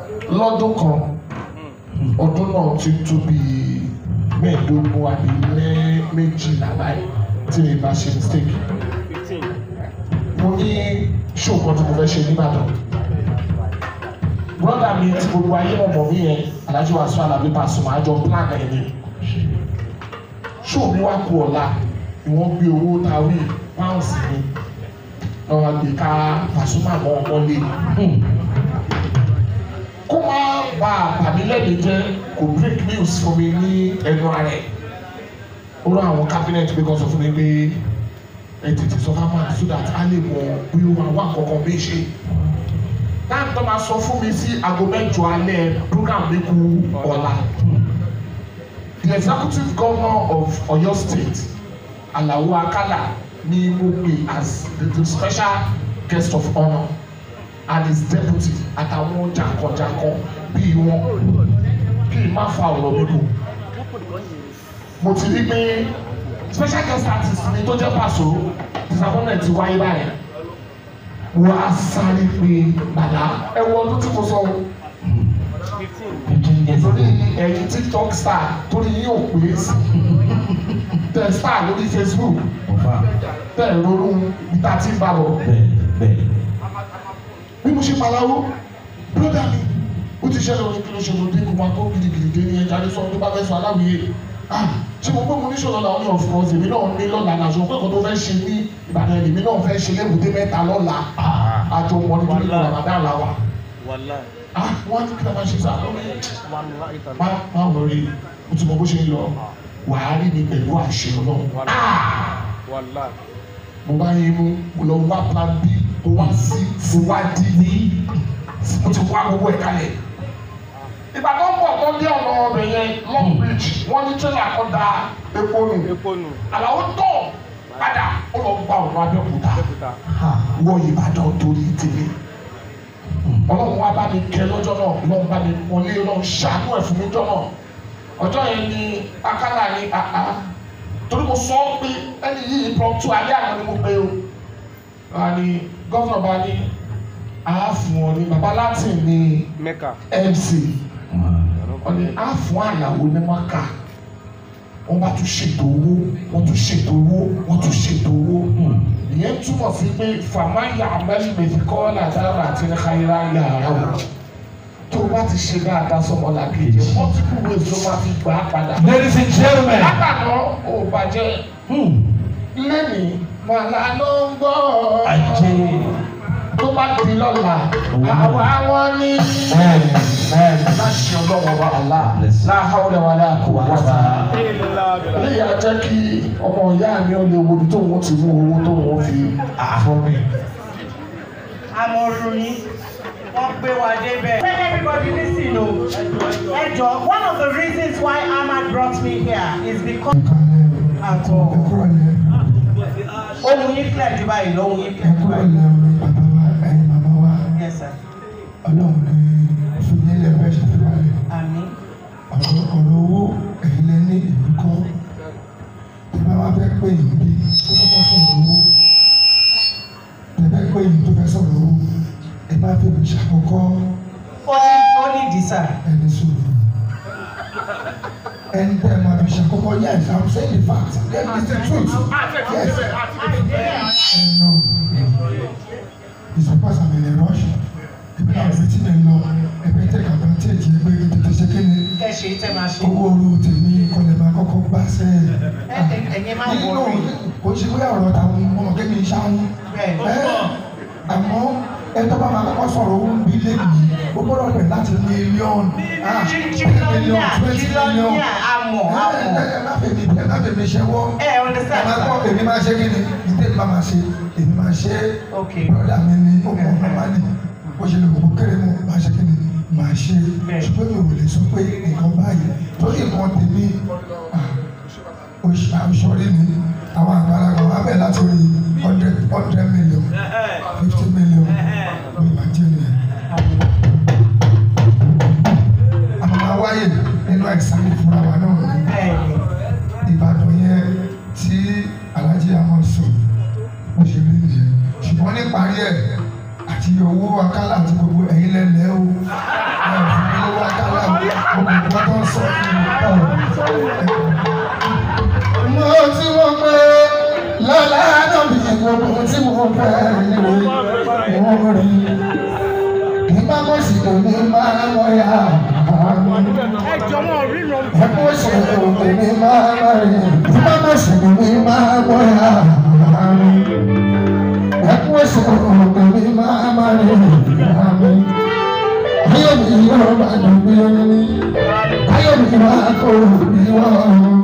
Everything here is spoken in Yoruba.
lọ́dún kan ọdún náà ti tó bí mẹ́ẹ̀ẹ́dógún àbí mẹ́- méjìlá báyìí tí mi bá ṣe mistake fifteen mo ní ṣó kan tí mo fẹ́ ṣe nìbàdàn brọ́dà mi tí gbogbo ayé ọmọ mi yẹn Alhaji Wasiu Alabi Pasuma àjọ plan ẹ̀ ni ṣó mi wá kú ọ̀la ni wọ́n gbé owó ta wí pounds mi lọ́wọ́ gbé ká Pasuma mọ́ ọmọ lé kó má bà bàmí lẹ́nu jẹ́ kò break news fún mi ní ẹnu ara ẹ̀ ó rán àwọn cabinet pé kó sọ fún mi pé ẹ tètè sọ fún wa so that a lè mọ bí ó máa wá kankan bí ṣe táwọn tó máa sọ fún mi sí aago mẹ́jọ alẹ́ program mi kú ọ̀la the executive governor of Oyo State Alao Akala ni mo pè as the, the special guest of honour and his deputy àtàwọn jàǹkànjàǹkàn bíi wọn kí n má fa ọ̀rọ̀ mi kù mo ti rí pé special guest artist ni tó jẹ́ Paso disappointment ti wáyé báyìí wọ́n á sáré pé bàbá ẹ wọ ọdún tí mo sọ o fifteen torí ẹ̀yin tiktok star torí yín ò pé sí tẹ star lórí facebook tẹ ronú ìta tí ń bá lọ bí mo ṣe paláwo broda mi ó ti ṣẹlẹ̀ orin kí ló ṣe ló dé kó máa tó gidigidi dé ní ẹja ní sọ tó bá fẹ́ sọ aláwìyé ah ṣé mo pé mo ní ṣòro làwọn ní ọ̀fọ̀ ọ̀sẹ̀ mi náà ní lọ́la náà ṣe pé kò tó fẹ́ ṣe ní ìbàdàn èmi náà fẹ́ ṣe lébùdé mẹ́ta lọ́la àjọ wọn ní kí ní ramadan la wa wàláì ah wọ́n ní kí ló máa ṣe sáà lórí wàláì tàbí má má wọrí o ti mọ bó ṣe ń lọ wàá rí mi pẹ̀lú àṣẹ ọlọ́run ah wàláì mo bá yín mú mo lọ wá plan b mo wá sí mo wá d ní mo ti wá gbogbo ẹ̀ kalẹ̀. ìbàdàn pọ̀ tó dé ọ̀nà ọbẹ̀ yẹn long bridge wọ́n ní tírélà kan da epo nù epo nù àlàó tọ̀ padà ó lọ gba ọ̀nà abẹ́òkúta abẹ́òkúta wọ ìbàdàn torí tèmi ọlọ́run wá bá mi kẹ́ lọ́jọ́ náà ọlọ́run bá mi wọlé ọlọ́run ṣàánú ẹ̀ fún mi jọ́ náà ọjọ́ yẹn ni akálà ni àá torí mo sọ pé ẹni yìí impromptu alẹ́ àná ni mo pe o àní gọ́vnà bá ní àá fún ọ ní baba latin ní mẹ́kà mc wọ́n ní àá fún àyàwó ní maka wọ́n bá tún ṣètò owó wọ́n tún ṣètò owó wọ́n tún ṣètò owó ìyẹn túmọ̀ sí pé fàmáyà amẹ́lì mẹ́fìkọ́ làdára àti nìkayira yà ara wò tó o bá ti ṣe dáadáa sọmọ làkejì multiple ways ló máa fi gbà á padà. Ladies and gentlemen, látàná ò bàjẹ́ lẹ́nìí màlá ló ń gbọ́ ajé tó bá di lọ́la àwa wọn ní. bẹ́ẹ̀ni bẹ́ẹ̀ni láṣẹ ọlọ́wọ́ wa àlá láhàúlẹ̀ wa láàkó wá sí i eléyà jẹ́ kí ọmọ ìyá mi ò lè wo ibi tó wọ́n ti mú owó tó wọ́n fi fún mi. amọ̀rù yín wọ́n gbé wa débẹ̀. Let everybody listen o. Ẹ jọ one of the reasons why Ahmad brought me here is because at all. Ohun yín clear jù báyìí lọ, ohun yín clear jù báyìí. Yes sir. Àmín. ọ̀rọ̀ owó ẹ̀yin lẹ ní ìlú kọ́ tí bá wá fẹ́ pé yìí bí tó kọ́kọ́ sọ̀rọ̀ owó tẹ fẹ́ pé yìí tó fẹ́ sọ̀rọ̀ owó ẹ bá fẹ́ mi ṣàkọ́kọ́ Ó ní ó ní ìdí sà. ẹni sùúrù ẹni tẹ́ ẹ máa fi ṣàkọ́kọ́ yes i'm saying the fact yes it's the truth yes and no it's because i'm in a rush ebi náà retí mi lọ ẹgbẹ́ tẹ̀ advantage ẹgbẹ́ tètè ṣe kí ni Kẹ́ ṣe tẹ́ máa ṣe. owó oru tèmi kọlẹ̀ máa kọ́kọ́ gbà sẹ́ Ẹ ẹ ẹ̀yin máa nínú wọ̀ rí. kò ṣe bóyá ọ̀rọ̀ táwọn ọmọ kémi ń ṣáwọn Bẹ́ẹ̀ni. àmọ́ ẹ tó bá máa kọ́kọ́ sọ̀rọ̀ owó ń bí lẹ́yìn ó gbọ́dọ̀ bẹ̀ láti mílíọ̀nù ah Jìlọ́níà jìlọ́níà àmọ̀ ẹ àmọ̀. ẹ má fẹ́ mi ẹ má fẹ́ mi ṣẹ́wọ́ Ẹ ẹ understand máa gbọ́ sir. èmi máa ṣe kí ni ìdè bá máa ṣe èmi máa ṣe Okay. brọ́dà mi ni ó mọ̀ ọ́n máa ní bó ṣe lè kókó kéré mu máa ṣe kí ni máa ṣe Bẹ́ẹ̀. ṣùgbọ́n mi ò lè sọ pé nǹkan báyìí torí nǹkan tèmi ah, oṣù àṣọrí ni àwọn àgbàlagbà wà bẹ̀ láti rí hundred hundred million fifty million lórí nàìjíríà. àwọn máa wáyè nínú àìsàn ìfúnra wa náà ní Bẹ́ẹ̀ni. ìbàdàn yẹn tí alhaji ahmed sọ bó ṣe rí nìyẹn ṣùgbọ́n níparí ẹ̀ àti owó akálà àti gbogbo ẹ̀yin lẹ́lẹ́ o ẹ̀ mo tí mo pé lọ́la náà bí gbogbo tí mo fẹ́ rí mo rí nígbà mo sì kò ní máa mọ ya ẹ jọ wọn ríran ẹkún sì kò ní máa mọ rí nígbà mo sì kò ní máa mọ ya ẹkún sì kò ní máa mọ rí ayọ̀ mi yóò bá dùn bí omi ayọ̀ mi máa kó bí wọ́n.